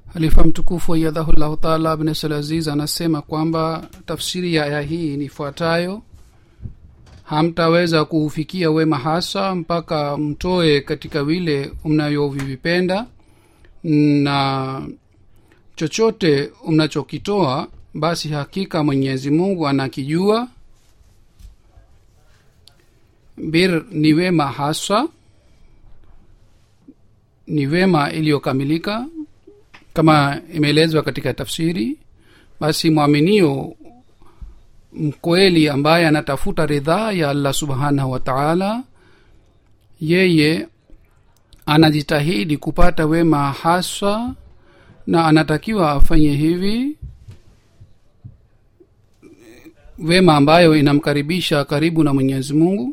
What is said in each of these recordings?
halifa mtukufu ayadhahullahu taala abnesal aziz anasema kwamba tafsiri ya aya hii ni ifuatayo hamtaweza kuufikia wema hasa mpaka mtoe katika vile mnavyovivipenda na chochote mnachokitoa basi hakika mwenyezi mungu anakijua bir ni wema haswa ni wema iliyokamilika kama imeelezwa katika tafsiri basi mwaminio mkweli ambaye anatafuta ridhaa ya allah subhanahu wa taala yeye anajitahidi kupata wema haswa na anatakiwa afanye hivi wema ambayo inamkaribisha karibu na mwenyezi mungu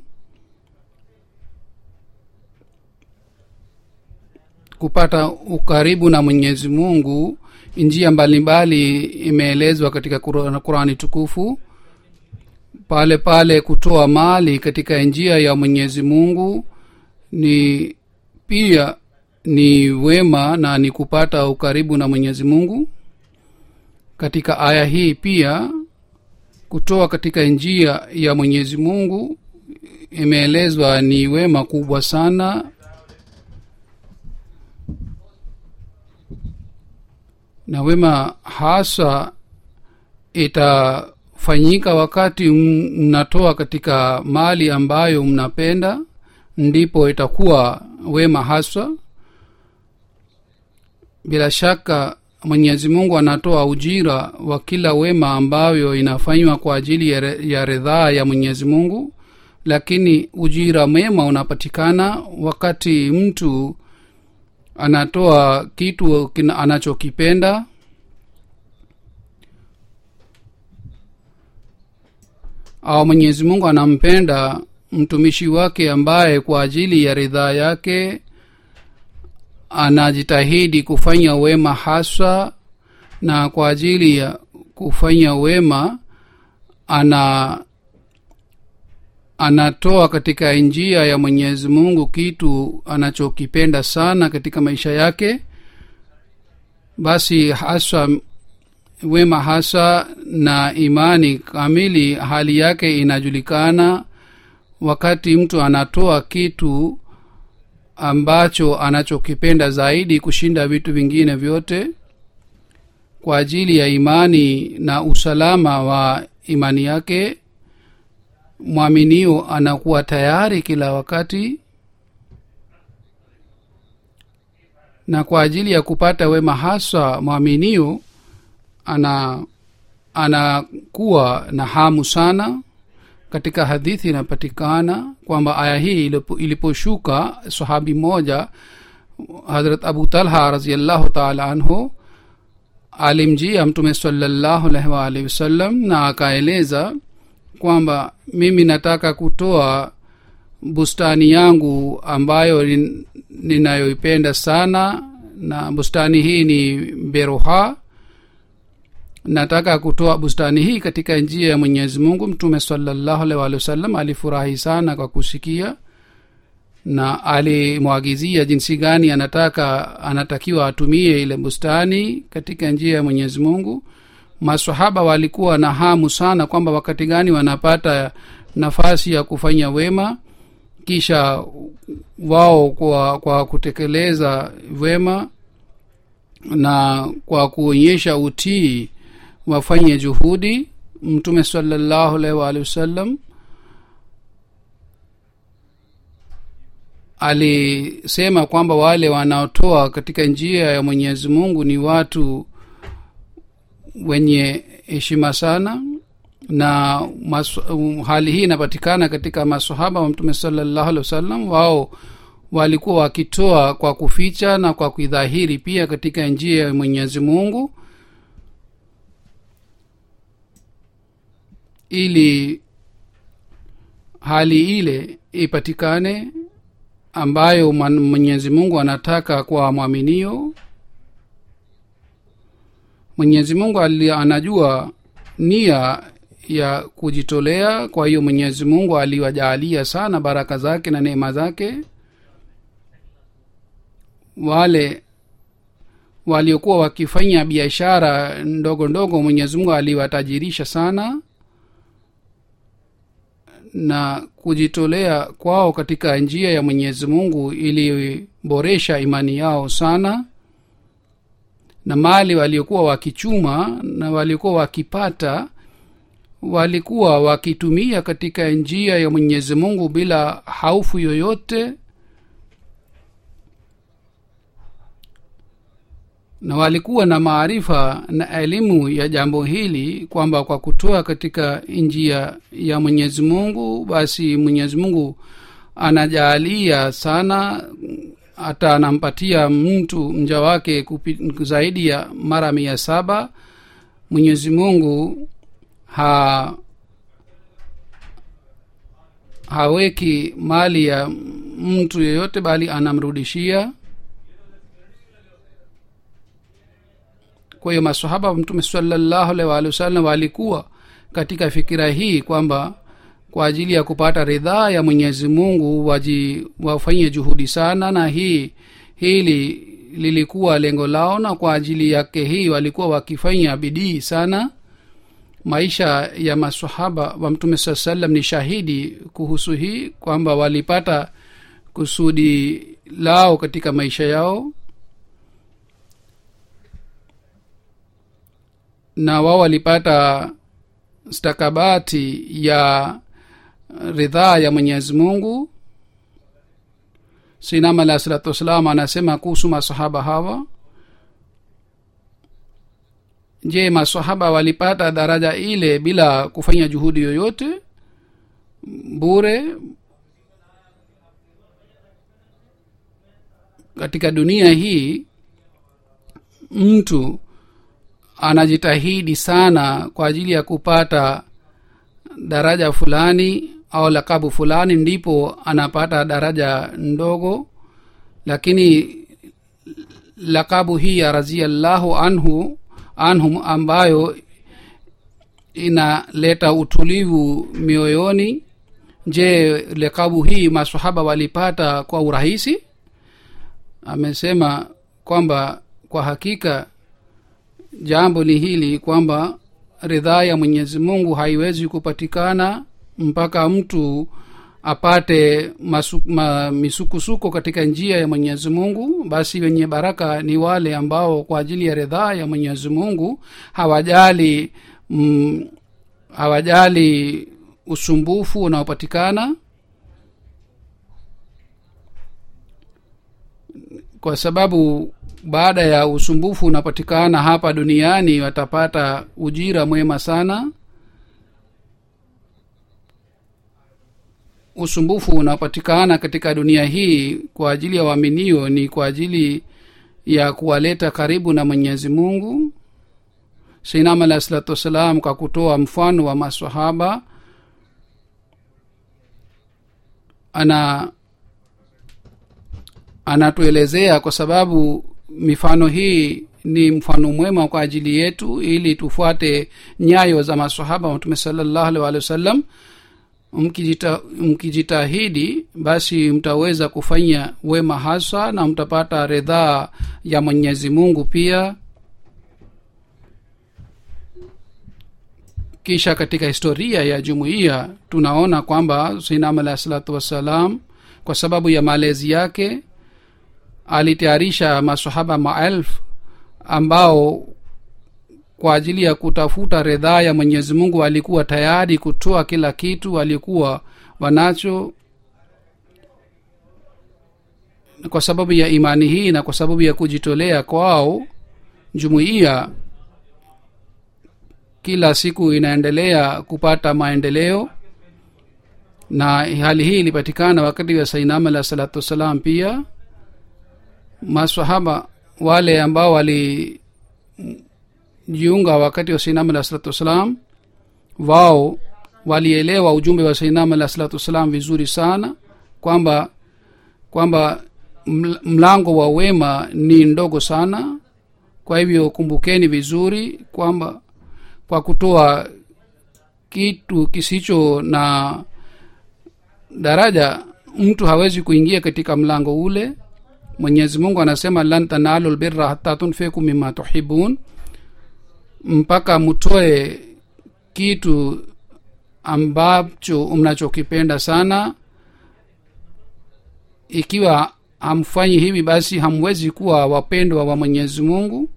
kupata ukaribu na mwenyezi mungu njia mbalimbali imeelezwa katika Qur'an- qurani tukufu pale pale kutoa mali katika njia ya mwenyezi mungu ni pia ni wema na ni kupata ukaribu na mwenyezi mungu katika aya hii pia kutoa katika njia ya mwenyezi mungu imeelezwa ni wema kubwa sana na wema hasa itafanyika wakati m- mnatoa katika mali ambayo mnapenda ndipo itakuwa wema haswa bila shaka mwenyezi mungu anatoa ujira wa kila wema ambayo inafanywa kwa ajili ya, re- ya ridhaa ya mwenyezi mungu lakini ujira mwema unapatikana wakati mtu anatoa kitu kina- anachokipenda au mwenyezi mungu anampenda mtumishi wake ambaye kwa ajili ya ridhaa yake anajitahidi kufanya wema haswa na kwa ajili ya kufanya wema ana anatoa katika njia ya mwenyezi mungu kitu anachokipenda sana katika maisha yake basi haswa wema hasa na imani kamili hali yake inajulikana wakati mtu anatoa kitu ambacho anachokipenda zaidi kushinda vitu vingine vyote kwa ajili ya imani na usalama wa imani yake mwaminio anakuwa tayari kila wakati na kwa ajili ya kupata wema haswa mwaminio ana anakuwa na hamu sana katika hadithi inapatikana kwamba aya hii ilipo- iliposhuka sahabi moja hadrat abu talha raziallahu taala anhu alimjia mtume salallahu alaihi waalihi wasallam na akaeleza kwamba mimi nataka kutoa bustani yangu ambayo nin- ninayoipenda sana na bustani hii ni beroha nataka kutoa bustani hii katika njia ya mwenyezi mungu mtume salallahu alaihi waalihi wasallam alifurahi sana kwa kusikia na alimwagizia jinsi gani anataka anatakiwa atumie ile bustani katika njia ya mwenyezi mungu masahaba walikuwa na hamu sana kwamba wakati gani wanapata nafasi ya kufanya wema kisha wao kwa kwa kutekeleza wema na kwa kuonyesha utii wafanye juhudi mtume salallahu alaihi waalihi wasallam alisema kwamba wale wanaotoa katika njia ya mwenyezi mungu ni watu wenye heshima sana na masu, um, hali hii inapatikana katika masahaba wa mtume salallahu alehi wasallam wao walikuwa wakitoa kwa kuficha na kwa kuidhahiri pia katika njia ya mwenyezi mungu ili hali ile ipatikane ambayo man- mwenyezi mungu anataka kwa mwaminio mwenyezi mungu ali- anajua nia ya kujitolea kwa hiyo mwenyezi mungu aliwajaalia sana baraka zake na neema zake wale waliokuwa wakifanya biashara ndogo ndogo mwenyezi mungu aliwatajirisha sana na kujitolea kwao katika njia ya mwenyezi mungu iliboresha imani yao sana na mali waliokuwa wakichuma na waliokuwa wakipata walikuwa wakitumia katika njia ya mwenyezi mungu bila haufu yoyote na walikuwa na maarifa na elimu ya jambo hili kwamba kwa kutoa katika njia ya mwenyezi mungu basi mwenyezi mungu anajaalia sana hata anampatia mtu mja wake kupi, zaidi ya mara mia saba mwenyezi mungu ha haweki mali ya mtu yeyote bali anamrudishia kwa hiyo masahaba wa mtume salallahu alaihi waalihi wasallam walikuwa katika fikira hii kwamba kwa ajili ya kupata ridhaa ya mwenyezi mungu waji wafanye juhudi sana na hii hili lilikuwa lengo lao na kwa ajili yake hii walikuwa wakifanya bidii sana maisha ya masahaba wa mtume saa salam ni shahidi kuhusu hii kwamba walipata kusudi lao katika maisha yao na wao walipata stakabati ya ridhaa ya mwenyezi mungu sinam alahi salatu wassalam anasema kuhusu masahaba hawa je masahaba walipata daraja ile bila kufanya juhudi yoyote bure katika dunia hii mtu anajitahidi sana kwa ajili ya kupata daraja fulani au lakabu fulani ndipo anapata daraja ndogo lakini lakabu hii ya raziallahu anhu anhum ambayo inaleta utulivu mioyoni je lakabu hii masahaba walipata kwa urahisi amesema kwamba kwa hakika jambo ni hili kwamba ridhaa ya mwenyezi mungu haiwezi kupatikana mpaka mtu apate masu, ma, misukusuko katika njia ya mwenyezi mungu basi wenye baraka ni wale ambao kwa ajili ya ridhaa ya mwenyezi mungu hawajali mm, hawajali usumbufu unaopatikana kwa sababu baada ya usumbufu unapatikana hapa duniani watapata ujira mwema sana usumbufu unapatikana katika dunia hii kwa ajili ya waaminio ni kwa ajili ya kuwaleta karibu na mwenyezi mungu seinam alahi salatu wassalam kwa kutoa mfano wa masahaba ana anatuelezea kwa sababu mifano hii ni mfano mwema kwa ajili yetu ili tufuate nyayo za masahaba mtume salallahu alih walih wasallam mkijita, mkijitahidi basi mtaweza kufanya wema hasa na mtapata ridhaa ya mwenyezi mungu pia kisha katika historia ya jumuiya tunaona kwamba sinam alahi salatu wassalam kwa sababu ya malezi yake alitayarisha masahaba maelfu ambao kwa ajili ya kutafuta ridhaa ya mwenyezi mungu walikuwa tayari kutoa kila kitu walikuwa wanacho kwa sababu ya imani hii na kwa sababu ya kujitolea kwao jumuiya kila siku inaendelea kupata maendeleo na hali hii ilipatikana wakati wa sainam alah salatu wassalam pia masahaba wale ambao walijiunga wakati wa sainam alah salatu wassalam wao walielewa ujumbe wa sainam alah salatu wassalam vizuri sana kwamba kwamba mlango wa wema ni ndogo sana kwa hivyo kumbukeni vizuri kwamba kwa kutoa kitu kisicho na daraja mtu hawezi kuingia katika mlango ule mwenyezi mungu anasema lan tanalu lbirra hata tunfiku mima tuhibun mpaka mtoe kitu ambacho mnachokipenda sana ikiwa hamfanyi hivi basi hamwezi kuwa wapendwa wa mwenyezi mungu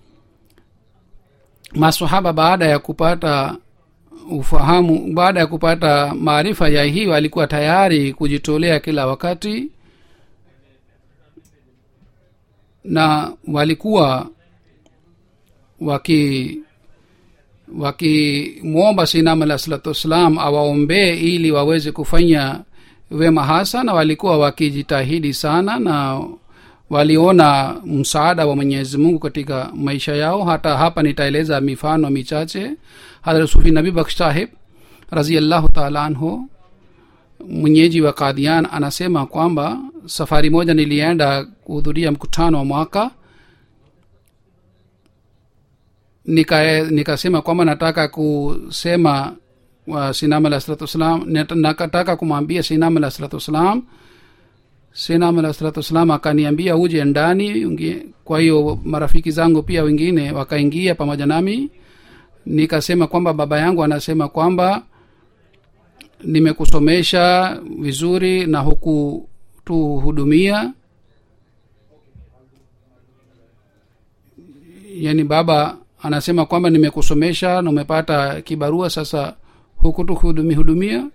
masahaba baada ya kupata ufahamu baada ya kupata maarifa ya hii walikuwa tayari kujitolea kila wakati na walikuwa waki wakimwomba sinam alah salatu wassalam awaombee ili waweze kufanya wema hasa na walikuwa wakijitahidi sana na waliona msaada wa mwenyezi mungu katika maisha yao hata hapa nitaeleza mifano michache hadrat sufi nabi baksh sahib raziallahu taala anhu mwenyeji wa kadian anasema kwamba safari moja nilienda kuhudhuria mkutano wa mwaka nika nikasema kwamba nataka kusema wa sinam alah salatu wassalam nakataka kumwambia sinam alah salatu wassalam sinam alah salatu wassalam akaniambia uje ndani kwa hiyo marafiki zangu pia wengine wakaingia pamoja nami nikasema kwamba baba yangu anasema kwamba nimekusomesha vizuri na hukutuhudumia yani baba anasema kwamba nimekusomesha na umepata kibarua sasa hukutuhudumia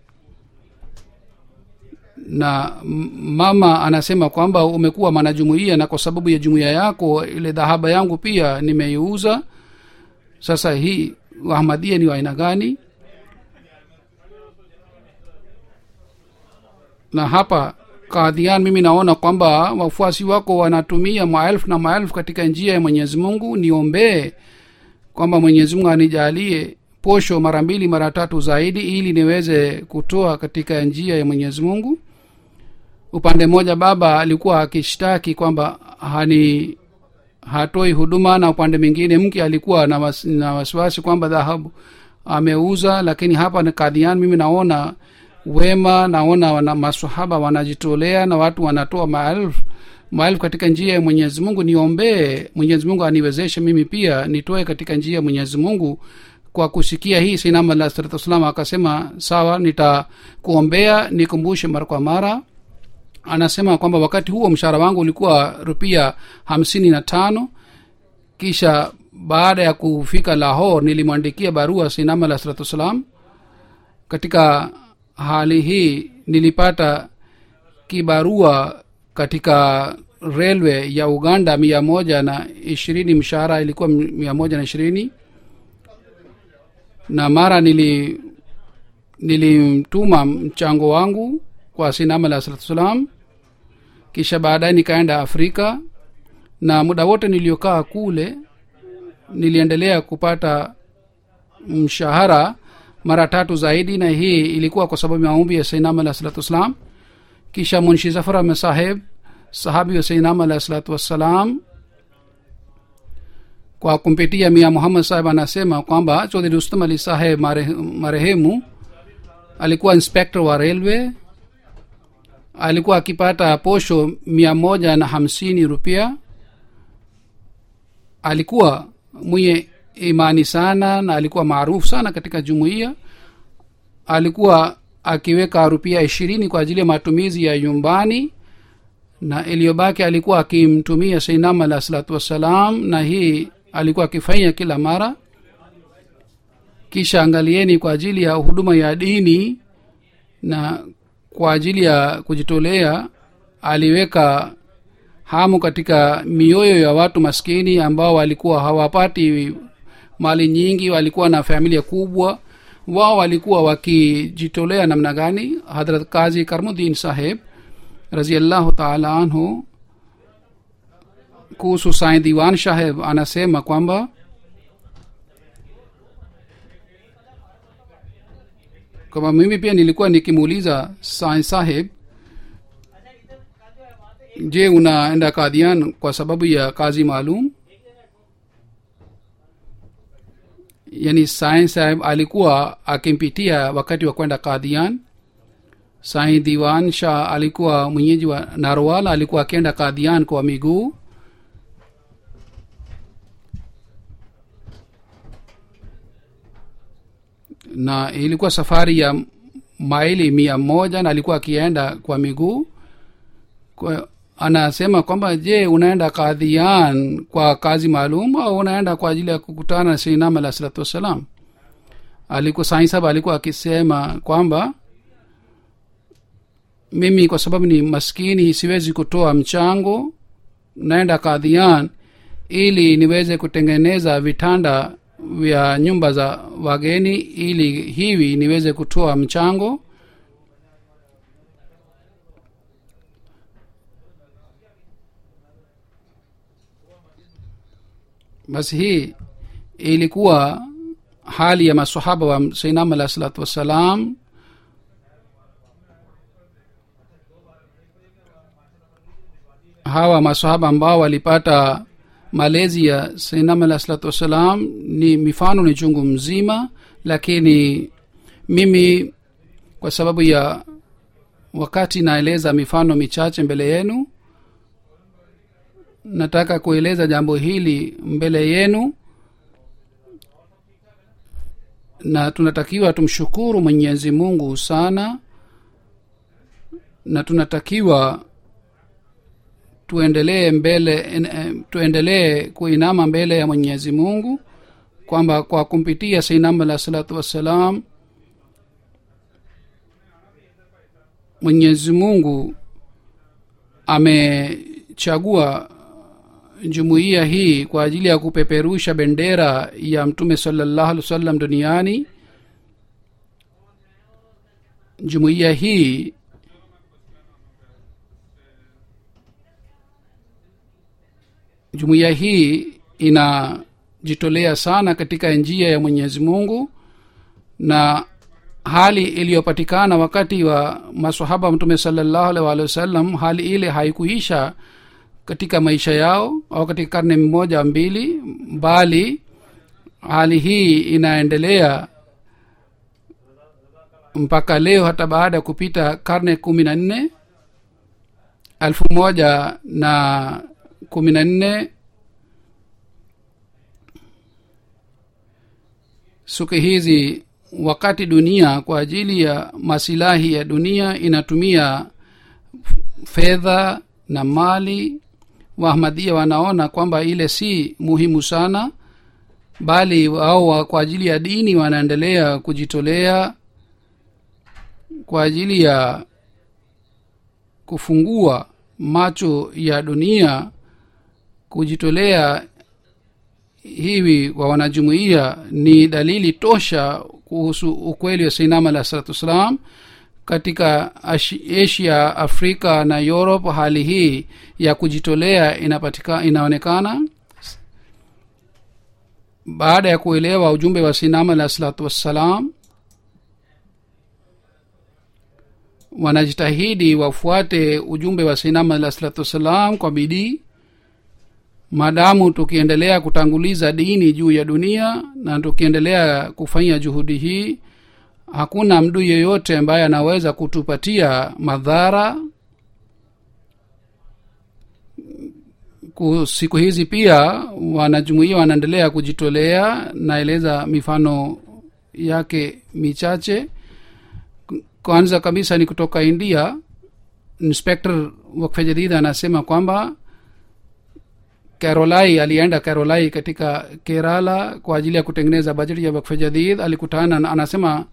na mama anasema kwamba umekuwa mwanajumuia na kwa sababu ya jumuiya yako ile dhahaba yangu pia nimeiuza sasa hii wahmadia ni waaina gani na hapa kadhian mimi naona kwamba wafuasi wako wanatumia maelfu na maelfu katika njia ya mwenyezi mungu niombee kwamba mwenyezi mungu anijalie posho mara mbili mara tatu zaidi ili niweze kutoa katika njia ya mwenyezi mungu upande mmoja baba alikuwa akishtaki kwamba hani hatoi huduma na upande mwingine mke alikuwa na, was, na wasiwasi kwamba dhahabu ameuza lakini hapa ni kadhian mimi naona wema naona wana masahaba wanajitolea na watu wanatoa maelfu maelfu katika njia ya mwenyezi mungu niombee mwenyezi mungu aniwezeshe mimi pia nitoe katika njia ya mwenyezi mungu kwa kusikia hii sinam alah salatu wassalam akasema sawa nitakuombea nikumbushe mara kwa mara anasema kwamba wakati huo mshahara wangu ulikuwa rupia hamsini na tano kisha baada ya kufika lahor nilimwandikia barua sinam alah salatu wassalam katika hali hii nilipata kibarua katika railway ya uganda mia moja na ishirini mshahara ilikuwa mia moja na ishirini na mara nili nilimtuma mchango wangu kwa sinam alah salatu wassalam kisha baadaye nikaenda afrika na muda wote niliokaa kule niliendelea kupata mshahara mara tatu zaidi na hii ilikuwa kwa sababu ya maombi ya sainam alah salatu wassalam kisha munshi zafar ahmed saheb sahabi wa sainam alah salatu wassalam kwa kumpitia mia muhammad saheb anasema kwamba chodhri rustam ali saheb marehemu alikuwa inspector wa railway alikuwa akipata posho mia moja na hamsini rupia alikuwa mwenye imani sana na alikuwa maarufu sana katika jumuiya alikuwa akiweka rupia ishirini kwa ajili ya matumizi ya nyumbani na iliyobaki alikuwa akimtumia seinam alah salatu wassalam na hii alikuwa akifanya kila mara kisha angalieni kwa ajili ya huduma ya dini na kwa ajili ya kujitolea aliweka hamu katika mioyo ya watu maskini ambao walikuwa hawapati mali nyingi walikuwa na familia kubwa wao walikuwa wakijitolea namna gani hadrat kazi karmudin saheb raziallahu taala anhu kuhusu sai diwan saheb anasema kwamba kwamba mimi pia nilikuwa nikimuuliza sai saheb je unaenda kadhian kwa sababu ya kazi maalum yani sai saheb alikuwa akimpitia wakati wa kwenda kadhian sai diwan shah alikuwa mwenyeji wa narwal alikuwa akienda kadhian kwa miguu na ilikuwa safari ya maili mia moja na alikuwa akienda kwa miguu kwa, anasema kwamba je unaenda kadhian kwa kazi maalum au unaenda kwa ajili ya kukutana na seinam alah salatu wassalam alikuwa saisaba alikuwa akisema kwamba mimi kwa sababu ni maskini siwezi kutoa mchango naenda kadhian ili niweze kutengeneza vitanda vya nyumba za wageni ili hivi niweze kutoa mchango basi hii ilikuwa hali ya masahaba wa sainam alah salatu wassalam hawa masahaba ambao walipata malezi ya sainam alah salatu wassalam ni mifano ni chungu mzima lakini mimi kwa sababu ya wakati naeleza mifano michache mbele yenu nataka kueleza jambo hili mbele yenu na tunatakiwa tumshukuru mwenyezi mungu sana na tunatakiwa tuendelee mbele en- tuendelee kuinama mbele ya mwenyezi mungu kwamba kwa kumpitia sainam alah salatu wassalam mwenyezi mungu amechagua jumuiya hii kwa ajili ya kupeperusha bendera ya mtume salallahu alih wa sallam duniani jumuiya hii jumuiya hii inajitolea sana katika njia ya mwenyezi mungu na hali iliyopatikana wakati wa masahaba wa mtume salallahu alih waalihi wasallam hali ile haikuisha katika maisha yao au katika karne mmoja mbili bali hali hii inaendelea mpaka leo hata baada ya kupita karne kumi na nne elfu moja na kumi na nne siku hizi wakati dunia kwa ajili ya masilahi ya dunia inatumia fedha na mali waahmadia wanaona kwamba ile si muhimu sana bali wao wa- kwa ajili ya dini wanaendelea kujitolea kwa ajili ya kufungua macho ya dunia kujitolea hivi kwa wanajumuiya ni dalili tosha kuhusu ukweli wa sainam alah salatu wassalam katika Ashi- asia afrika na europe hali hii ya kujitolea inapatika inaonekana baada ya kuelewa ujumbe wa sinam alah salatu wassalam wanajitahidi wafuate ujumbe wa sinam alah salatu wassalam kwa bidii maadamu tukiendelea kutanguliza dini juu ya dunia na tukiendelea kufanya juhudi hii hakuna mdu yeyote ambaye anaweza kutupatia madhara Ku- siku hizi pia wanajumuia wanaendelea kujitolea naeleza mifano yake michache kwanza kabisa ni kutoka india inspector wakfe jadid anasema kwamba carolai alienda carolai katika kerala kwa ajili ya kutengeneza bajeti ya wakfe jadid alikutana na- anasema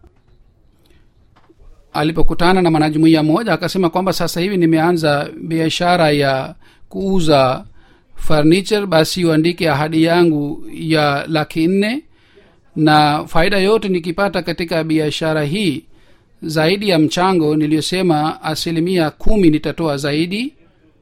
alipokutana na mwanajumuia mmoja akasema kwamba sasa hivi nimeanza biashara ya kuuza furniture basi uandike ahadi yangu ya laki nne na faida yote nikipata katika biashara hii zaidi ya mchango niliyosema asilimia kumi nitatoa zaidi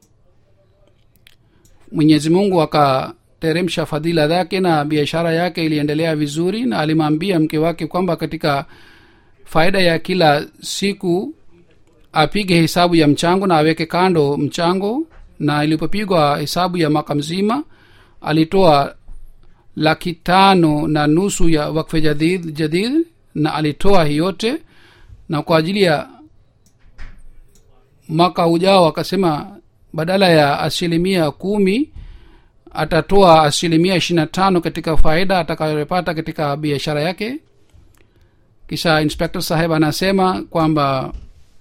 mwenyezi mungu akateremsha fadhila zake na biashara yake iliendelea vizuri na alimwambia mke wake kwamba katika faida ya kila siku apige hesabu ya mchango na aweke kando mchango na ilipopigwa hesabu ya mwaka mzima alitoa laki tano na nusu ya wakfe jadid, jadid na alitoa hii yote na kwa ajili ya mwaka ujao akasema badala ya asilimia kumi atatoa asilimia ishiri na tano katika faida atakayopata katika biashara yake kisha inspector saheb anasema kwamba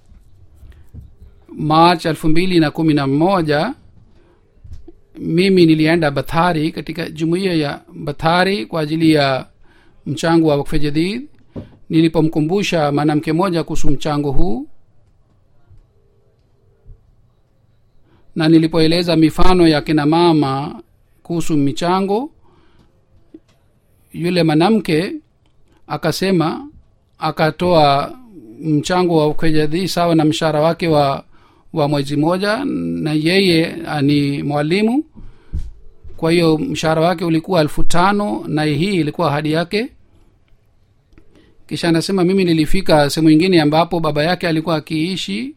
march elfu mbili na kumi na moja mimi nilienda bathari katika jumuiya ya bathari kwa ajili ya mchango wa wakfe jadid nilipomkumbusha mwanamke moja kuhusu mchango huu na nilipoeleza mifano ya kina mama kuhusu michango yule mwanamke akasema akatoa mchango wa kwejadhi sawa na mshahara wake wa wa mwezi moja na yeye ni mwalimu kwa hiyo mshahara wake ulikuwa elfu tano na hii ilikuwa ahadi yake kisha anasema mimi nilifika sehemu ingine ambapo baba yake alikuwa akiishi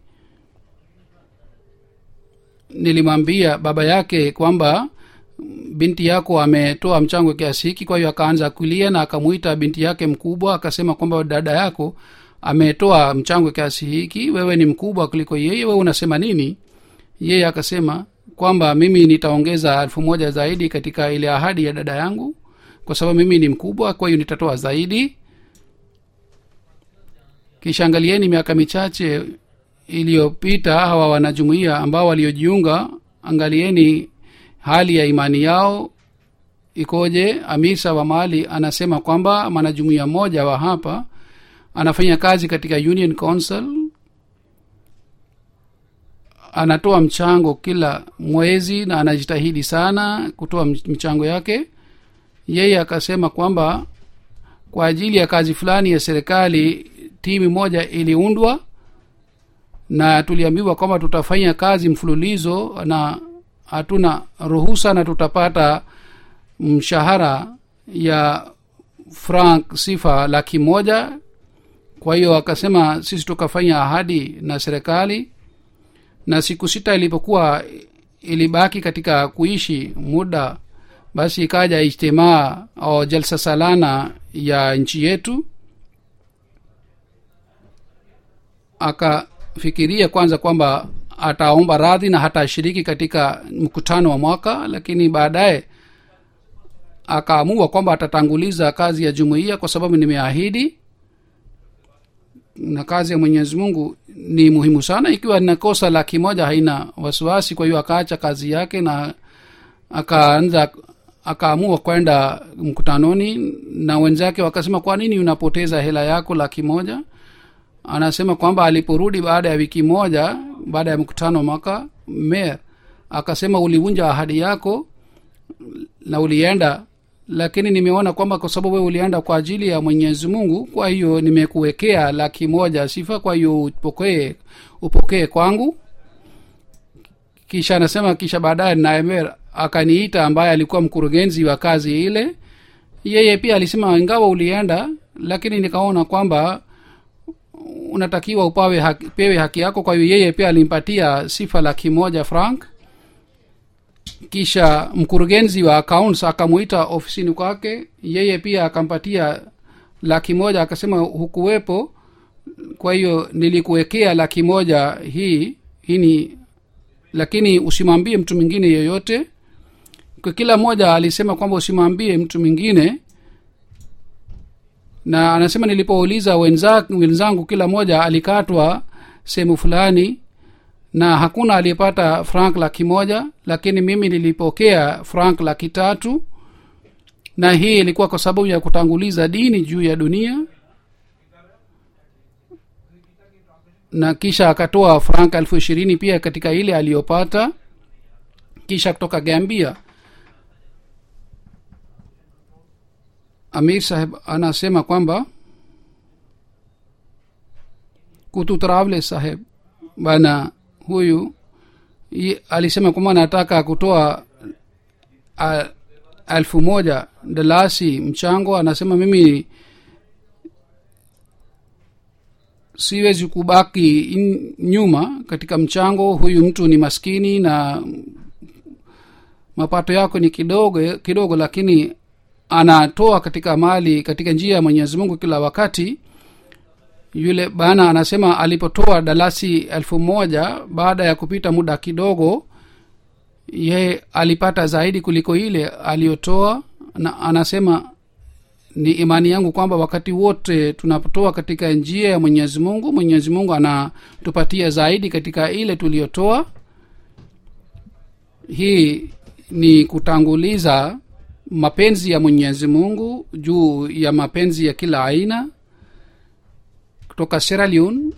nilimwambia baba yake kwamba binti yako ametoa mchango kiasi hiki kwa hiyo akaanza kulia na akamwita binti yake mkubwa akasema kwamba dada yako ametoa mchango kiasi hiki wewe ni mkubwa kuliko yeye wewe unasema nini yeye akasema kwamba mimi nitaongeza elfu moja zaidi katika ile ahadi ya dada yangu kwa sababu mimi ni mkubwa kwa hiyo nitatoa zaidi kisha angalieni miaka michache iliyopita hawa wanajumuia ambao waliojiunga angalieni hali ya imani yao ikoje amisa wa mali anasema kwamba mwanajumuia mmoja wa hapa anafanya kazi katika union council anatoa mchango kila mwezi na anajitahidi sana kutoa mchango yake yeye akasema kwamba kwa ajili ya kazi fulani ya serikali timu moja iliundwa na tuliambiwa kwamba tutafanya kazi mfululizo na hatuna ruhusa na tutapata mshahara ya frank sifa laki moja kwa hiyo akasema sisi tukafanya ahadi na serikali na siku sita ilipokuwa ilibaki katika kuishi muda basi ikaja ijtimaa au jalsa salana ya nchi yetu akafikiria kwanza kwamba ataomba radhi na hatashiriki katika mkutano wa mwaka lakini baadaye akaamua kwamba atatanguliza kazi ya jumuiya kwa sababu nimeahidi na kazi ya mwenyezi mungu ni muhimu sana ikiwa nakosa laki moja haina wasiwasi kwa hiyo akaacha kazi yake na akaanza akaamua kwenda mkutanoni na wenzake wakasema kwa nini unapoteza hela yako laki moja anasema kwamba aliporudi baada ya wiki moja baada ya mkutano mwaka mer akasema ulivunja ahadi yako na ulienda lakini nimeona kwamba kwa sababu wewe ulienda kwa ajili ya mwenyezi mungu kwa hiyo nimekuwekea laki moja sifa kwa hiyo upokee upokee kwangu kisha anasema kisha baadaye naemer akaniita ambaye alikuwa mkurugenzi wa kazi ile yeye pia alisema ingawa ulienda lakini nikaona kwamba unatakiwa upawe haki, pewe haki yako kwa hiyo yeye pia alimpatia sifa laki moja frank kisha mkurugenzi wa accounts akamuita ofisini kwake yeye pia akampatia laki moja akasema hukuwepo kwa hiyo nilikuwekea laki moja hii hii ni lakini usimwambie mtu mwingine yeyote kwa kila mmoja alisema kwamba usimwambie mtu mwingine na anasema nilipouliza wenza, wenzangu kila mmoja alikatwa sehemu fulani na hakuna aliyepata frank laki moja lakini mimi nilipokea frank laki tatu na hii ilikuwa kwa sababu ya kutanguliza dini juu ya dunia na kisha akatoa frank elfu ishirini pia katika ile aliyopata kisha kutoka gambia amir saheb anasema kwamba kututravle saheb bana huyu i, alisema kwamba anataka kutoa a, elfu moja dalasi mchango anasema mimi siwezi kubaki in, nyuma katika mchango huyu mtu ni maskini na mapato yako ni kidogo kidogo lakini anatoa katika mali katika njia ya mwenyezi mungu kila wakati yule bana anasema alipotoa dalasi elfu moja baada ya kupita muda kidogo ye alipata zaidi kuliko ile aliyotoa na anasema ni imani yangu kwamba wakati wote tunapotoa katika njia ya mwenyezi mungu mwenyezi mungu anatupatia zaidi katika ile tuliyotoa hii ni kutanguliza mapenzi ya mwenyezi mungu juu ya mapenzi ya kila aina kutoka Sierra Leone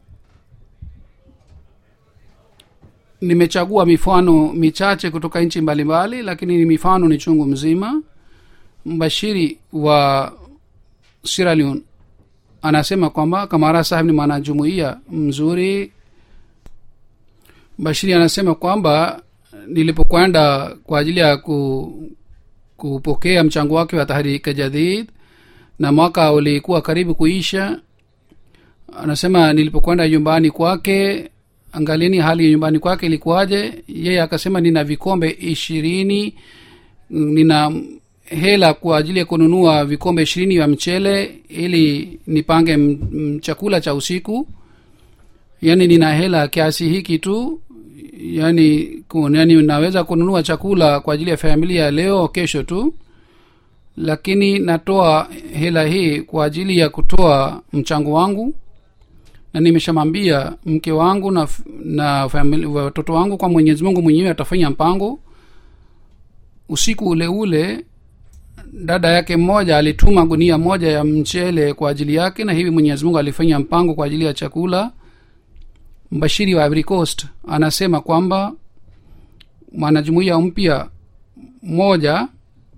nimechagua mifano michache kutoka nchi mbalimbali lakini ni mifano ni chungu mzima mbashiri wa Sierra Leone anasema kwamba kamara sahib ni mwanajumuia mzuri bashiri anasema kwamba nilipokwenda kwa ajili ya ku, kupokea mchango wake wa tahrika jadid na mwaka ulikuwa karibu kuisha anasema nilipokwenda nyumbani kwake angalieni hali ya nyumbani kwake ilikuwaje yeye akasema nina vikombe ishirini nina hela kwa ajili ya kununua vikombe ishirini vya mchele ili nipange m- m- chakula cha usiku yaani nina hela kiasi hiki tu yani, kun, yani naweza kununua chakula kwa ajili ya familia leo kesho tu lakini natoa hela hii kwa ajili ya kutoa mchango wangu na nimeshamwambia mke wangu na, na famili, watoto wangu kwa mwenyezi mungu mwenyewe atafanya mpango usiku ule ule dada yake mmoja alituma gunia moja ya mchele kwa ajili yake na hivi mwenyezi mungu alifanya mpango kwa ajili ya chakula mbashiri wa Ivory Coast anasema kwamba mwanajumuiya mpya mmoja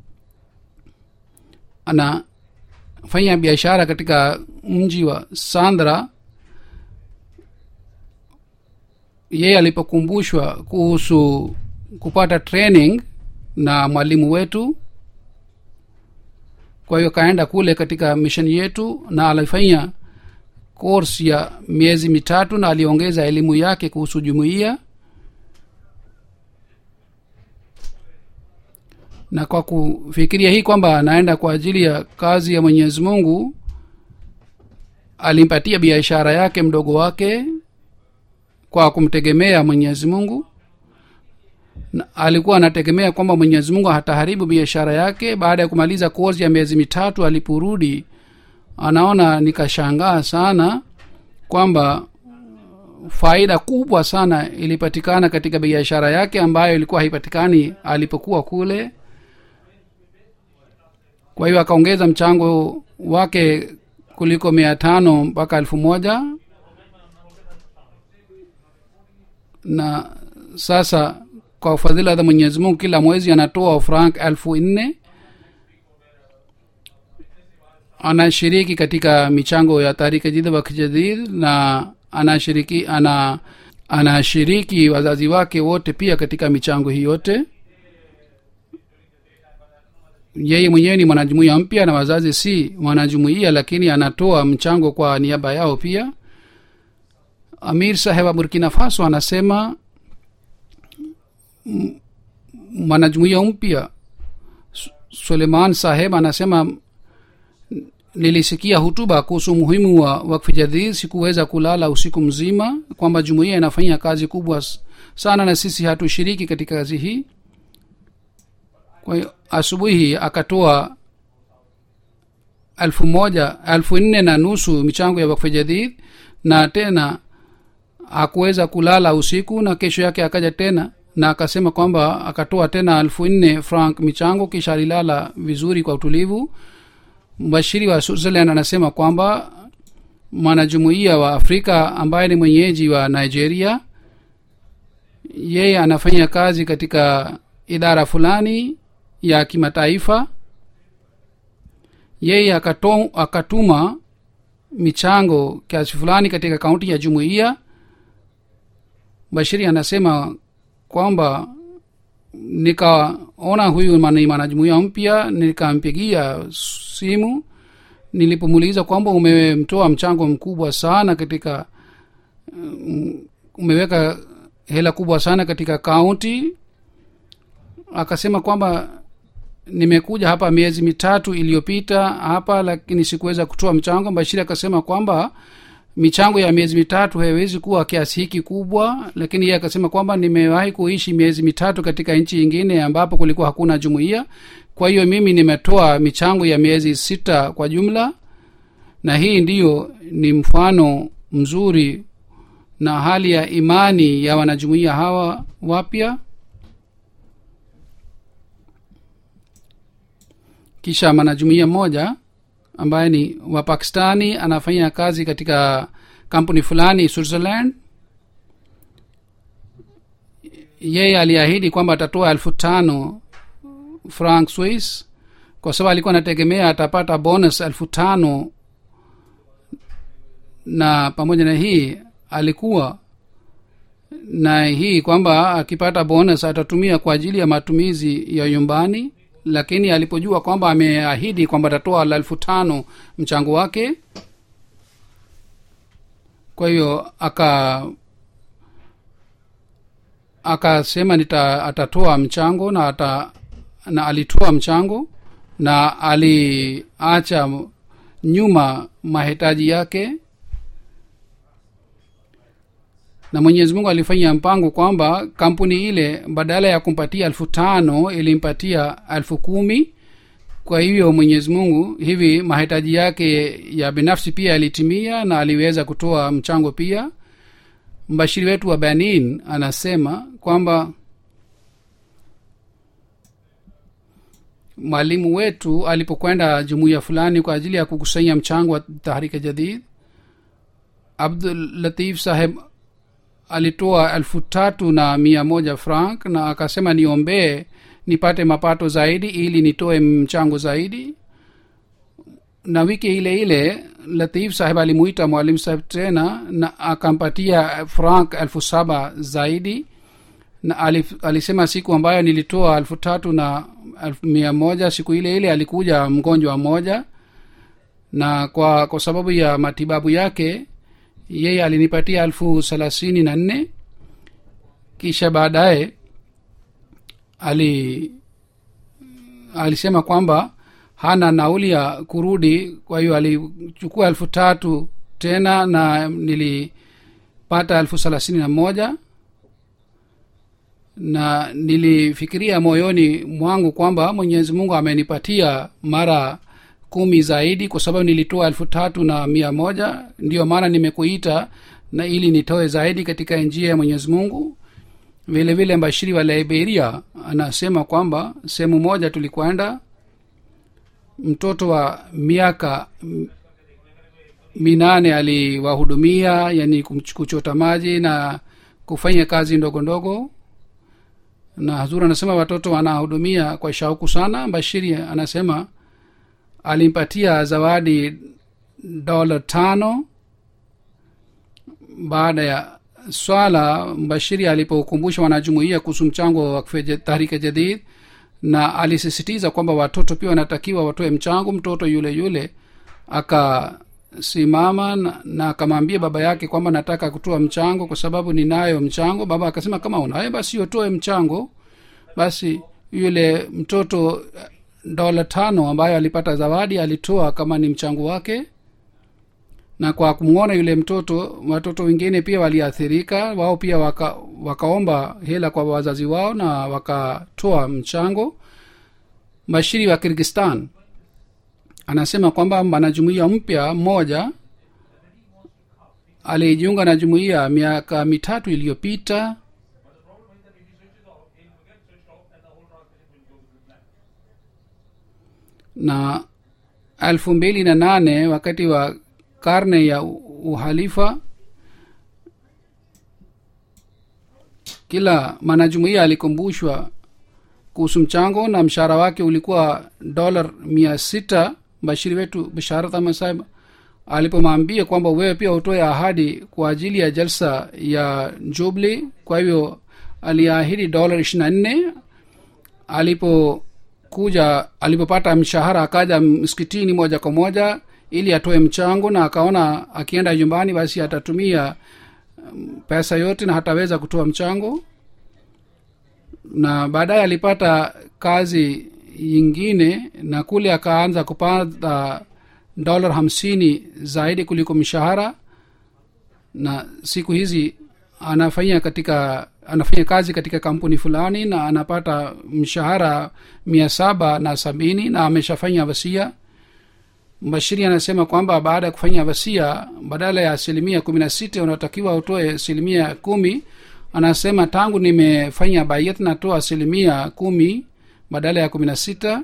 anafanya biashara katika mji wa sandra yeye alipokumbushwa kuhusu kupata training na mwalimu wetu kwa hiyo kaenda kule katika misheni yetu na alifanya course ya miezi mitatu na aliongeza elimu yake kuhusu jumuiya na kwa kufikiria hii kwamba anaenda kwa ajili ya kazi ya mwenyezi mungu alimpatia biashara yake mdogo wake kwa kumtegemea mwenyezi mungu na alikuwa anategemea kwamba mwenyezi mungu hataharibu biashara yake baada ya kumaliza kozi ya miezi mitatu aliporudi anaona nikashangaa sana kwamba faida kubwa sana ilipatikana katika biashara yake ambayo ilikuwa haipatikani alipokuwa kule kwa hiyo akaongeza mchango wake kuliko mia tano mpaka elfu moja na sasa kwa fadhila za mwenyezi mungu kila mwezi anatoa frank elfu nne anashiriki katika michango ya tarika jidid wa kijadid na anashiriki ana anashiriki wazazi wake wote pia katika michango hii yote yeye mwenyewe ni mwanajumuia mpya na wazazi si mwanajumuia lakini anatoa mchango kwa niaba yao pia amir saheb wa burkina faso anasema mwanajumuia mpya suleiman saheb anasema nilisikia hutuba kuhusu umuhimu wa wakfi jadid sikuweza kulala usiku mzima kwamba jumuiya inafanya kazi kubwa sana na sisi hatushiriki katika kazi hii kwa hiyo asubuhi akatoa elfu moja elfu nne na nusu michango ya wakfi jadid na tena hakuweza kulala usiku na kesho yake akaja tena na akasema kwamba akatoa tena elfu nne frank michango kisha alilala vizuri kwa utulivu mbashiri wa switzerland anasema kwamba mwanajumuiya wa afrika ambaye ni mwenyeji wa nigeria yeye anafanya kazi katika idara fulani ya kimataifa yeye akato, akatuma michango kiasi fulani katika kaunti ya jumuiya bashiri anasema kwamba nikaona huyu ni mwanajumuia mpya nikampigia simu nilipomuuliza kwamba umemtoa mchango mkubwa sana katika um, umeweka hela kubwa sana katika kaunti akasema kwamba nimekuja hapa miezi mitatu iliyopita hapa lakini sikuweza kutoa mchango bashiri akasema kwamba michango ya miezi mitatu haiwezi kuwa kiasi hiki kubwa lakini yeye akasema kwamba nimewahi kuishi miezi mitatu katika nchi ingine ambapo kulikuwa hakuna jumuiya kwa hiyo mimi nimetoa michango ya miezi sita kwa jumla na hii ndiyo ni mfano mzuri na hali ya imani ya wanajumuiya hawa wapya kisha mwanajumuiya mmoja ambaye ni wa pakistani anafanya kazi katika kampuni fulani switzerland yeye aliahidi kwamba atatoa elfu tano franc swiss kwa sababu alikuwa anategemea atapata bonus elfu tano na pamoja na hii alikuwa na hii kwamba akipata bonus atatumia kwa ajili ya matumizi ya nyumbani lakini alipojua kwamba ameahidi kwamba atatoa la elfu tano mchango wake kwa hiyo aka akasema nita atatoa mchango na ata, na alitoa mchango na aliacha nyuma mahitaji yake na mwenyezi mungu alifanya mpango kwamba kampuni ile badala ya kumpatia elfu tano ilimpatia elfu kumi kwa hivyo mwenyezi mungu hivi mahitaji yake ya binafsi pia yalitimia na aliweza kutoa mchango pia mbashiri wetu wa benin anasema kwamba mwalimu wetu alipokwenda jumuiya fulani kwa ajili ya kukusanya mchango wa tahrika jadid abdul latif saheb alitoa elfu tatu na mia moja frank na akasema niombee nipate mapato zaidi ili nitoe mchango zaidi na wiki ile ile latif saheb alimuita mwalimu saheb tena na akampatia frank elfu saba zaidi na alif, alisema siku ambayo nilitoa elfu tatu na elfu mia moja siku ile ile alikuja mgonjwa mmoja na kwa kwa sababu ya matibabu yake yeye alinipatia elfu thelathini na nne kisha baadaye ali alisema kwamba hana nauli ya kurudi kwa hiyo alichukua elfu tatu tena na nilipata elfu thelathini na moja na nilifikiria moyoni mwangu kwamba mwenyezi mungu amenipatia mara kumi zaidi kwa sababu nilitoa elfu tatu na mia moja ndiyo maana nimekuita na ili nitoe zaidi katika njia ya mwenyezi mungu vile vile mbashiri wa liberia anasema kwamba sehemu moja tulikwenda mtoto wa miaka minane aliwahudumia yani kuchota maji na kufanya kazi ndogo ndogo na hazur anasema watoto wanahudumia kwa shauku sana bashiri anasema alimpatia zawadi dola tano baada ya swala mbashiri alipokumbusha wanajumuia kuhusu mchango wa tahrika jadid na alisisitiza kwamba watoto pia wanatakiwa watoe mchango mtoto yule yule akasimama na, na akamwambia baba yake kwamba nataka kutoa mchango kwa sababu ninayo mchango baba akasema kama unayo basi utoe mchango basi yule mtoto dola tano ambayo alipata zawadi alitoa kama ni mchango wake na kwa kumwona yule mtoto watoto wengine pia waliathirika wao pia waka, wakaomba hela kwa wazazi wao na wakatoa mchango bashiri wa kirgistan anasema kwamba mwanajumuia mpya mmoja alijiunga na jumuiya miaka mitatu iliyopita na elfu mbili na nane wakati wa karne ya uhalifa kila mwanajumuia alikumbushwa kuhusu mchango na mshahara wake ulikuwa dola mia sita bashiri wetu bisharat ahmad sahib alipomwambia kwamba wewe pia utoe ahadi kwa ajili ya jalsa ya jubli kwa hivyo aliahidi dola ishiri na nne alipokuja alipopata mshahara akaja msikitini moja kwa moja ili atoe mchango na akaona akienda nyumbani basi atatumia pesa yote na hataweza kutoa mchango na baadaye alipata kazi yingine na kule akaanza kupata dola hamsini zaidi kuliko mshahara na siku hizi anafanya katika anafanya kazi katika kampuni fulani na anapata mshahara mia saba na sabini na ameshafanya wasia mbashiri anasema kwamba baada ya kufanya wasia badala ya asilimia kumi na sita unatakiwa utoe asilimia kumi anasema tangu nimefanya bayet natoa asilimia kumi badala ya kumi na sita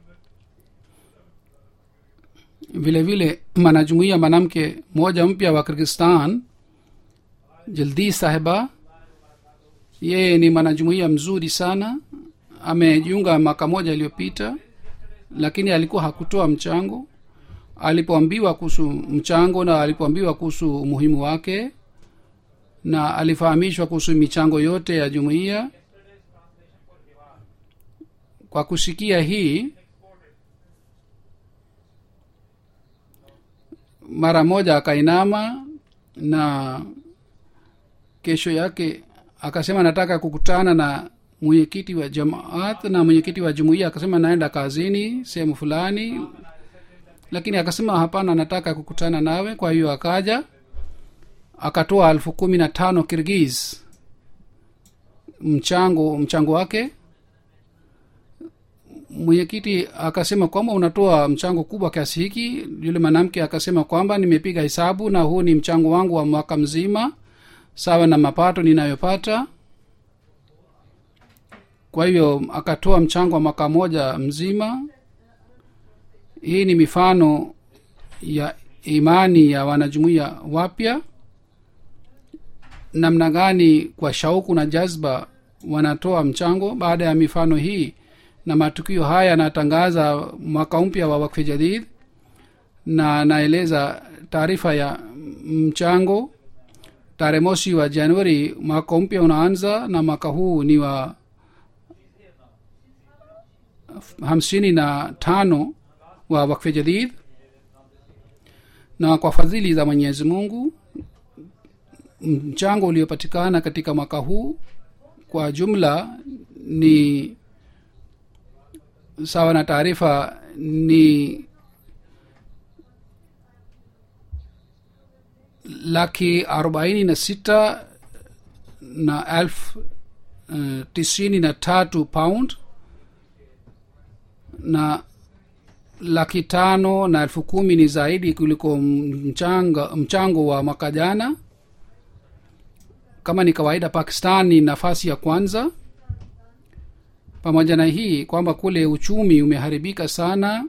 vile vile mwanajumuia mwanamke mmoja mpya wa kirgistan jildi sahiba yeye ni mwanajumuia mzuri sana amejiunga mwaka moja iliyopita lakini alikuwa hakutoa mchango alipoambiwa kuhusu mchango na alipoambiwa kuhusu umuhimu wake na alifahamishwa kuhusu michango yote ya jumuiya kwa kusikia hii mara moja akainama na kesho yake akasema nataka kukutana na mwenyekiti wa jamaat na mwenyekiti wa jumuiya akasema naenda kazini sehemu fulani lakini akasema hapana nataka kukutana nawe kwa hiyo akaja akatoa elfu kumi na tano kirgiz mchango mchango wake mwenyekiti akasema kwamba unatoa mchango kubwa kiasi hiki yule mwanamke akasema kwamba nimepiga hesabu na huu ni mchango wangu wa mwaka mzima sawa na mapato ninayopata kwa hivyo akatoa mchango wa mwaka moja mzima hii ni mifano ya imani ya wanajumuia wapya namna gani kwa shauku na jazba wanatoa mchango baada ya mifano hii na matukio haya yanatangaza mwaka mpya wa wakfe jadid na naeleza taarifa ya mchango tarehe mosi wa januari mwaka mpya unaanza na mwaka huu ni wa hamsini na tano wa wakfe jadid na kwa fadhili za mwenyezi mungu mchango uliopatikana katika mwaka huu kwa jumla ni sawa na taarifa ni laki arobaini na sita na elfu uh, tisini na tatu pound na laki tano na elfu kumi ni zaidi kuliko mchanga, mchango wa mwaka jana kama ni kawaida pakistan ni nafasi ya kwanza pamoja na hii kwamba kule uchumi umeharibika sana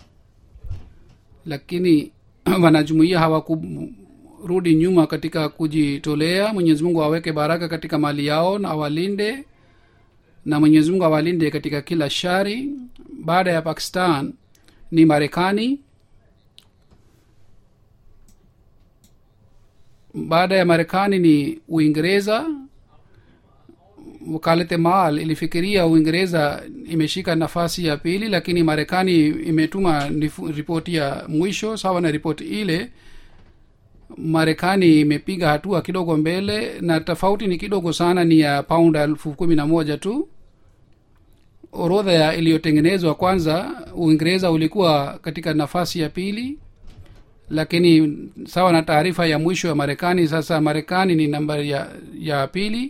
lakini wanajumuia hawakurudi nyuma katika kujitolea mwenyezi mungu aweke baraka katika mali yao na awalinde na mwenyezi mungu awalinde katika kila shari baada ya pakistan ni marekani baada ya marekani ni uingereza wakalete mal ilifikiria uingereza imeshika nafasi ya pili lakini marekani imetuma ripoti ya mwisho sawa na ripoti ile marekani imepiga hatua kidogo mbele na tofauti ni kidogo sana ni ya paund elfu kumi na moja tu orodha ya iliyotengenezwa kwanza uingereza ulikuwa katika nafasi ya pili lakini sawa na taarifa ya mwisho ya marekani sasa marekani ni nambari ya, ya pili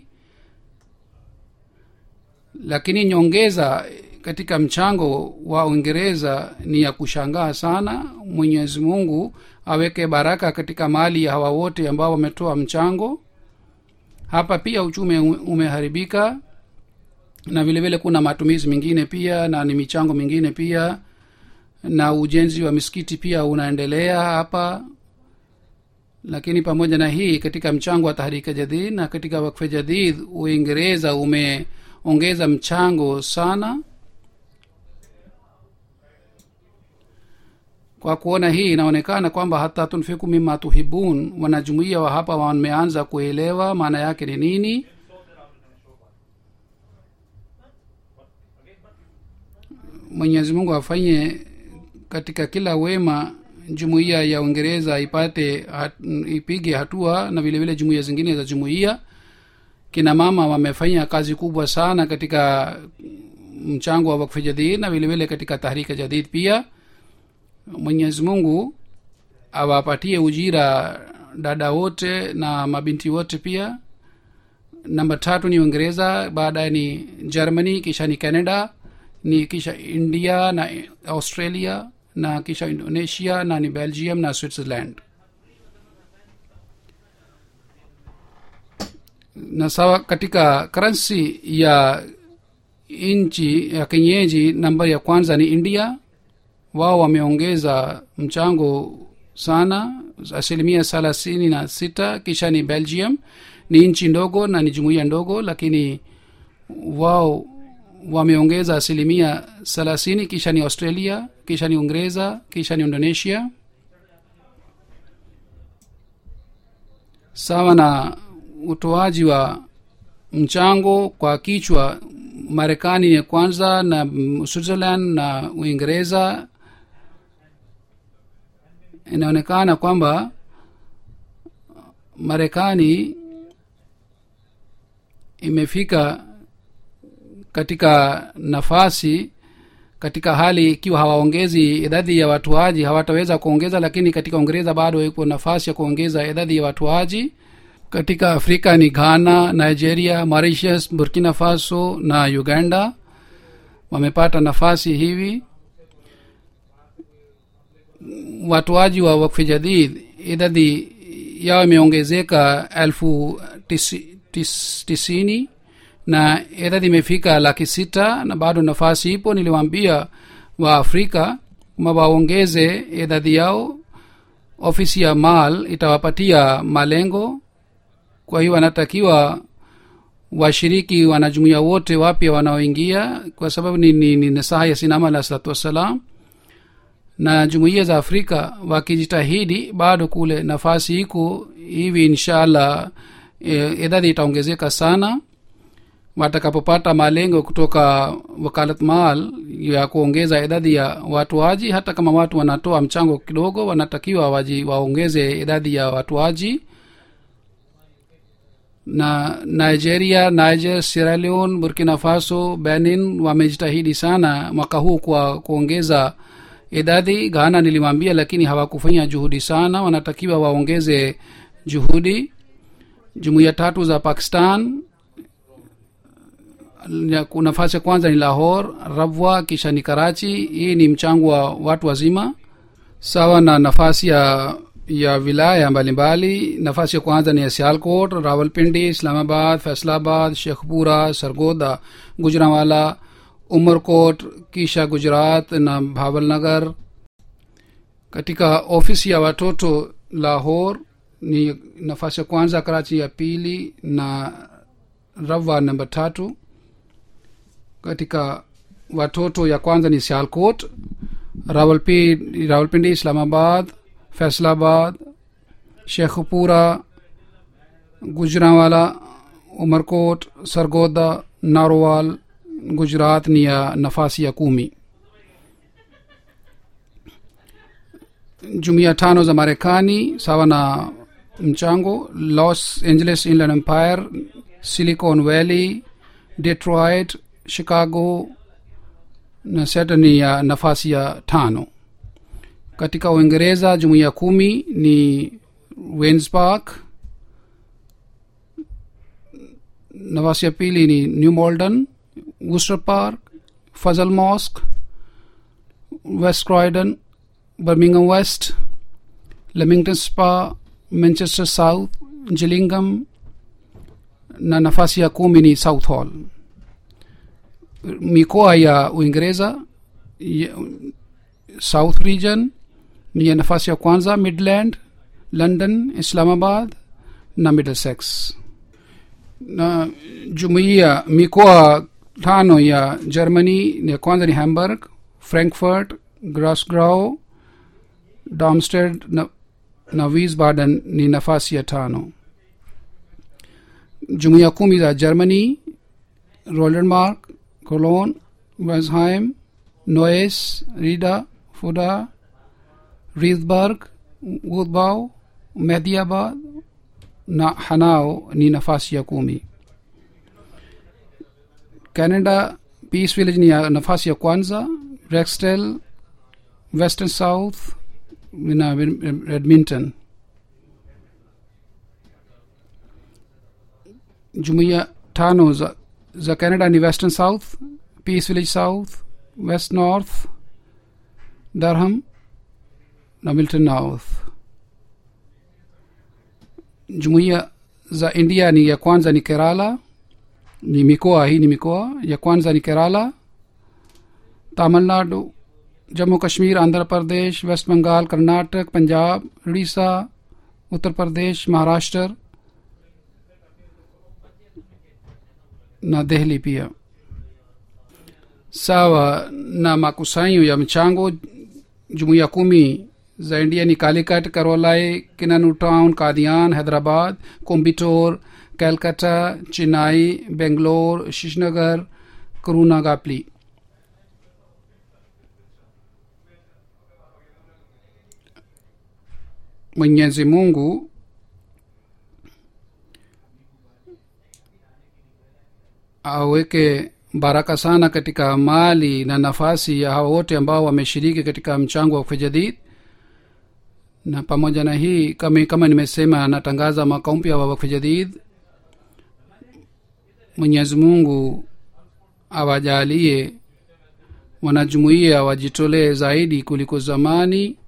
lakini nyongeza katika mchango wa uingereza ni ya kushangaa sana mwenyezi mungu aweke baraka katika mali ya hawa wote ambao wametoa mchango hapa pia uchumi umeharibika na vile vile kuna matumizi mengine pia na ni michango mingine pia na ujenzi wa misikiti pia unaendelea hapa lakini pamoja na hii katika mchango wa tahrika jadid na katika wakfe jadid uingereza umeongeza mchango sana kwa kuona hii inaonekana kwamba hata tunfiku mima tuhibun wanajumuia wa hapa wameanza kuelewa maana yake ni nini mwenyezi mungu afanye katika kila wema jumuiya ya uingereza ipate hat, ipige hatua na vile vile jumuiya zingine za jumuiya kina mama wamefanya kazi kubwa sana katika mchango wa wakfi jadid na vilevile katika tahrika jadid pia mwenyezi mungu awapatie ujira dada wote na mabinti wote pia namba tatu ni uingereza baadaye ni germany kisha ni canada ni kisha india na australia na kisha indonesia na ni belgium na switzerland na sawa katika karansi ya nchi ya kenyeji nambari ya kwanza ni india wao wameongeza mchango sana asilimia thelathini na sita kisha ni belgium ni nchi ndogo na ni jumuiya ndogo lakini wao wameongeza asilimia thelathini kisha ni australia kisha ni uingereza kisha ni indonesia sawa na utoaji wa mchango kwa kichwa marekani ya kwanza na switzerland na uingereza inaonekana kwamba marekani imefika katika nafasi katika hali ikiwa hawaongezi idadi ya watuaji hawataweza kuongeza lakini katika uingereza bado iko nafasi ya kuongeza idadi ya watuaji katika afrika ni ghana nigeria mauritius burkina faso na uganda wamepata nafasi hivi watoaji wa wakfi jadid idadi yao imeongezeka elfu tisi, tis, tisini na idadi imefika laki sita na bado nafasi ipo niliwaambia wa afrika ma waongeze idadi yao ofisi ya mal itawapatia malengo kwa hiyo wanatakiwa washiriki wanajumuia wote wapya wanaoingia kwa sababu ni, ni, ni nasaha ya sinama alah salatu wassalam na jumuiya za afrika wakijitahidi bado kule nafasi iko hivi inshallah e, idadi itaongezeka sana watakapopata malengo kutoka wakalat mal ya kuongeza idadi ya watuaji hata kama watu wanatoa mchango kidogo wanatakiwa waji, waongeze idadi ya watuaji na nigeria niger sierra leone burkina faso benin wamejitahidi sana mwaka huu kwa kuongeza idadi ghana nilimwambia lakini hawakufanya juhudi sana wanatakiwa waongeze juhudi jumuiya tatu za pakistan nafasi ya kwanza ni lahor rabwa kisha ni karachi hii ni mchango wa watu wazima sawa na nafasi ya ya wilaya mbalimbali nafasi ya kwanza ni ya sialkot rawalpindi islamabad faisalabad shekhpura sargoda gujranwala umerkot kisha gujarat na bhavalnagar katika ofisi ya watoto lahor ni nafasi ya kwanza karachi ya pili na rawa namba tatu katika watoto ya kwanza ni sialkot rawalpindi, rawalpindi islamabad Faisalabad Sheikhupura Gujranwala Umarkot Sargodha Narowal Gujrat ni ya nafasi ya kumi jumuiya tano za marekani sawa na mchango los angeles inland empire silicon valley detroit chicago na seta ni ya nafasi ya tano katika uingereza jumuiya kumi ni wens park nafasi ya pili ni new malden worcester park fazal mosque west croydon birmingham west leamington spa manchester south gillingham na nafasi ya kumi ni south hall mikoa ya uingereza south region ni ya nafasi ya kwanza midland london islamabad na middlesex na jumuiya mikoa tano ya germany ya kwanza ni hamburg frankfurt grasgrau darmsted na, na wiesbaden ni nafasi ya tano jumuiya kumi za germany rolenmark cologne wesheim noes rida fuda riedberg woodbau mediabad na hanao ni nafasi ya kumi canada peace village ni ya nafasi ya kwanza rextel western south na edmonton jumuiya tano za, za canada ni western south peace village south west north durham na milton north jumuiya za india ni ya kwanza ni kerala ni mikoa hii ni mikoa ya kwanza ni kerala tamil nadu Jammu Kashmir Andhra Pradesh west Bengal Karnataka Punjab Orissa Uttar Pradesh Maharashtra na dehli pia sawa na makusanyo ya mchango jumuiya kumi za india ni kalikat karolai kinanu town kadian hyderabad kombitor calcutta chennai bengalore shishnagar kuruna gapli mwenyezi mungu aweke baraka sana katika mali na nafasi ya hawa wote ambao wameshiriki katika mchango wa kufejadid na pamoja na hii kama, kama nimesema anatangaza mwaka mpya wa wakfejadid mwenyezi mungu awajalie wanajumuia wajitolee zaidi kuliko zamani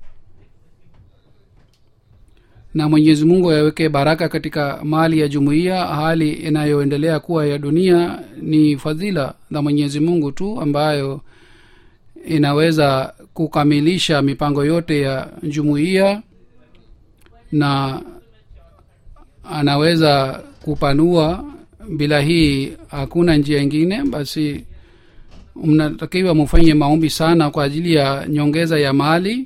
na mwenyezi mungu aweke baraka katika mali ya jumuiya hali inayoendelea kuwa ya dunia ni fadhila za mwenyezi mungu tu ambayo inaweza kukamilisha mipango yote ya jumuiya na anaweza kupanua bila hii hakuna njia ingine basi mnatakiwa mufanye maombi sana kwa ajili ya nyongeza ya mali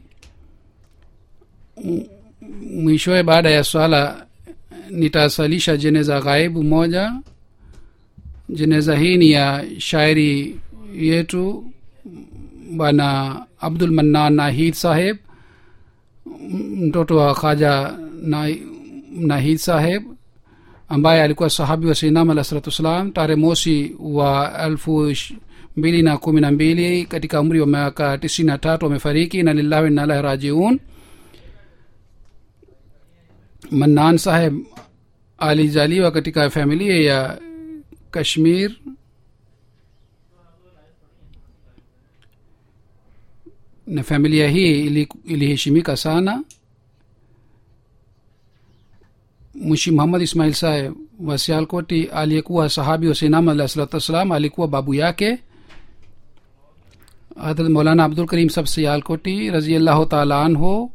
mwishowe baada ya swala nitasalisha jeneza ghaibu moja jeneza hii ni ya shairi yetu bwana abdul mannan nahid saheb mtoto wa khaja na, nahid saheb ambaye alikuwa sahabi wa sinam alah salatu wassalam tarehe mosi wa elfu mbili na kumi na mbili katika umri wa miaka tisini na tatu wamefariki na lillahi nalahi rajiun mannan saheb alizaliwa katika familia ya kashmir na familia hii ili- iliheshimika sana mwishi muhammad ismail saheb wa sialkoti aliyekuwa sahabi wa sinam alah salatu wassalam alikuwa babu yake hadrat maulana abdul karim sab sialkoti raziallahu taala anhu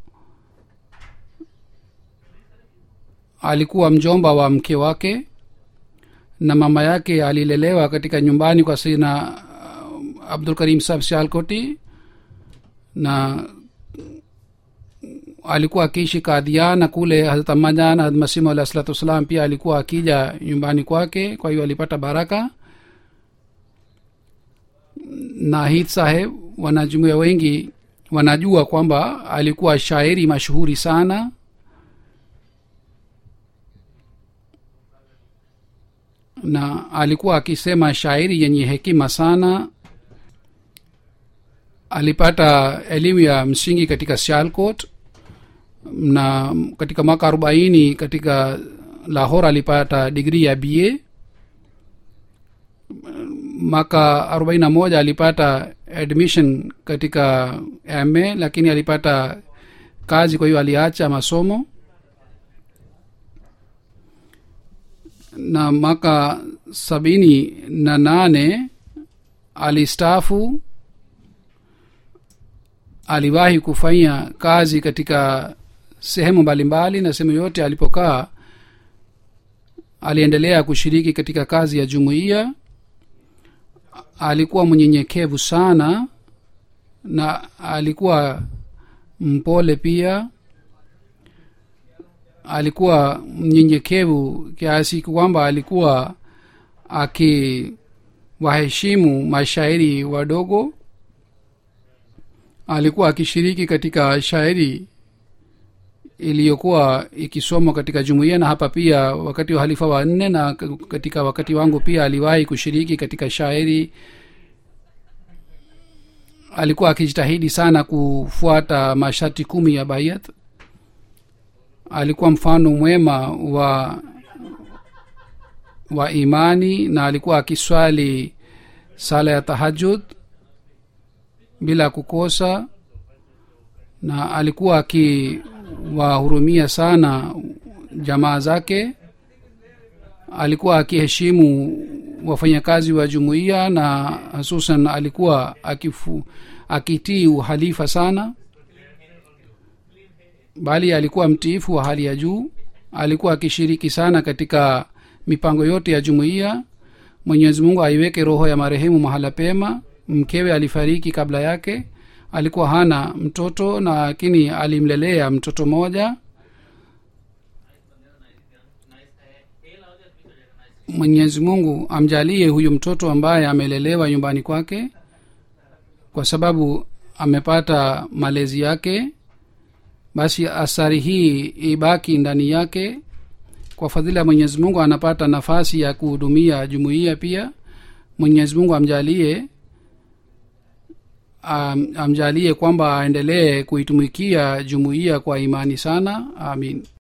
alikuwa mjomba wa mke wake na mama yake alilelewa katika nyumbani kwa sina uh, abdul karim sab sialkoti na alikuwa akiishi kadhiana kule hazrat amajan hazrat masimu alah salatu wassalam pia alikuwa akija nyumbani kwake kwa hiyo alipata baraka nahid saheb wanajumuia wengi wanajua kwamba alikuwa shairi mashuhuri sana na alikuwa akisema shairi yenye hekima sana alipata elimu ya msingi katika sialcot na katika mwaka arobaini katika lahor alipata digrii ya ba mwaka arobaini na moja alipata admission katika ma lakini alipata kazi kwa hiyo aliacha masomo na mwaka sabini na nane alistaafu aliwahi kufanya kazi katika sehemu mbalimbali na sehemu yote alipokaa aliendelea kushiriki katika kazi ya jumuiya alikuwa mnyenyekevu sana na alikuwa mpole pia alikuwa mnyenyekevu kiasi kwamba alikuwa akiwaheshimu mashairi wadogo alikuwa akishiriki katika shairi iliyokuwa ikisomwa katika jumuiya na hapa pia wakati wa halifa wa nne na katika wakati wangu pia aliwahi kushiriki katika shairi alikuwa akijitahidi sana kufuata masharti kumi ya bayat alikuwa mfano mwema wa wa imani na alikuwa akiswali sala ya tahajud bila kukosa na alikuwa akiwahurumia sana jamaa zake alikuwa akiheshimu wafanyakazi wa jumuiya na hususan alikuwa akifu, akitii uhalifa sana bali alikuwa mtiifu wa hali ya juu alikuwa akishiriki sana katika mipango yote ya jumuiya mwenyezi mungu aiweke roho ya marehemu mahala pema mkewe alifariki kabla yake alikuwa hana mtoto lakini alimlelea mtoto moja mwenyezi mungu amjalie huyu mtoto ambaye amelelewa nyumbani kwake kwa sababu amepata malezi yake basi athari hii ibaki ndani yake kwa fadhila ya mwenyezi mungu anapata nafasi ya kuhudumia jumuiya pia mwenyezi mungu amjalie am, amjalie kwamba aendelee kuitumikia jumuiya kwa imani sana amin